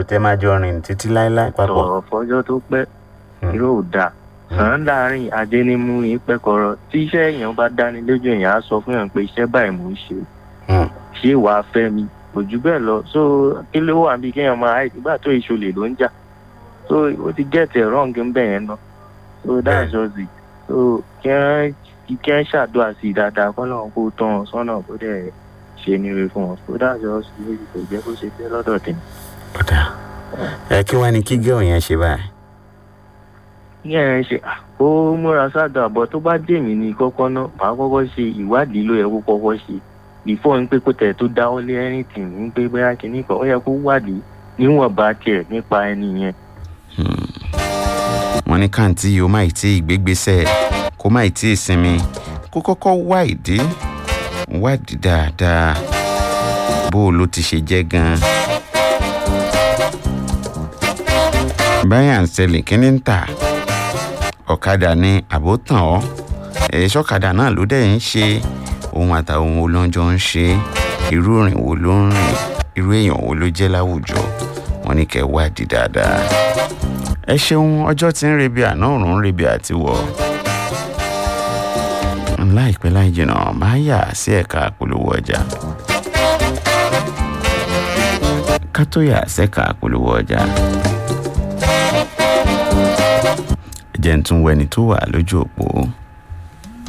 àjò tẹ́ máa jọ rìn títí láéláé papọ̀. sọ̀rọ̀ fọjọ́ tó pẹ́ Hmm. irú ò dáa sàn láàrin adénímú ìpẹ́kọ̀rọ̀ tí iṣẹ́ èèyàn bá dání lójú èèyàn á sọ fún èèyàn pé iṣẹ́ báyìí mò ń ṣe Hmm. ṣé wàá fẹ́ mi kò jù bẹ́ẹ̀ lọ so kí ló wà bí kéèyàn máa háì nígbà tó ìṣòlè ló ń jà so ó ti get it wrong ń bẹ̀ yẹn náà so that's just it so kí wọ́n kí wọ́n ṣàdúrà sí i dáadáa kọ́ lọ́wọ́ kó tán wọn sọ́nà kó dẹ̀ ṣe níre fún wọn so that's just it kò jẹ́ kó ṣe fẹ́ lọ́dọ̀ tèmi. ọ̀dà ẹ kí wàá ní kí gẹ́ọ̀ yẹn ṣe báyìí. ní ẹ̀ ń ṣe à, ó múra sáàdọ̀ àbọ̀ tó bá dé mí ní kọ́kọ́ náà màá kọ́kọ́ ṣe ìwádìí ló yẹ kó kọ́kọ́ ṣe before ń pé kó tẹ̀ tó dáwọ́ lé anything ń pé bóyá kìíní kan ó yẹ kó wádìí níwọ̀nba tiẹ̀ nípa ẹni yẹn. wọ́n ní káǹtì yìí ó má ì tí ì gbégbèsè kó má ì tí ì sinmi kó kọ́kọ́ wá ìdí wádìí dáadáa bó o ló ti ṣe jẹ́ gan-an. báyà ń ṣẹlẹ̀ kí ni ń tà ọ̀kadà ní àbótàn ọ́ ẹ̀ṣọ́ ọ̀kadà náà ló dẹ̀ ń ṣe ohun àtàwọn ohun olóńjọ ń ṣe irú ìrìn wo ló ń rìn irú èèyàn wo ló jẹ́ láwùjọ wọn ní kẹ́ wádìí dáadáa ẹ ṣeun ọjọ́ tí ń rebi àná òrùn ń rebi àti wọ̀ láìpẹ́ láì jìnnà máa yà sí ẹ̀ka àpolówó ọjà ká tó yà sẹ́ka àpolówó ọjà jẹ́ ń tún wẹni tó wà lójú òpó.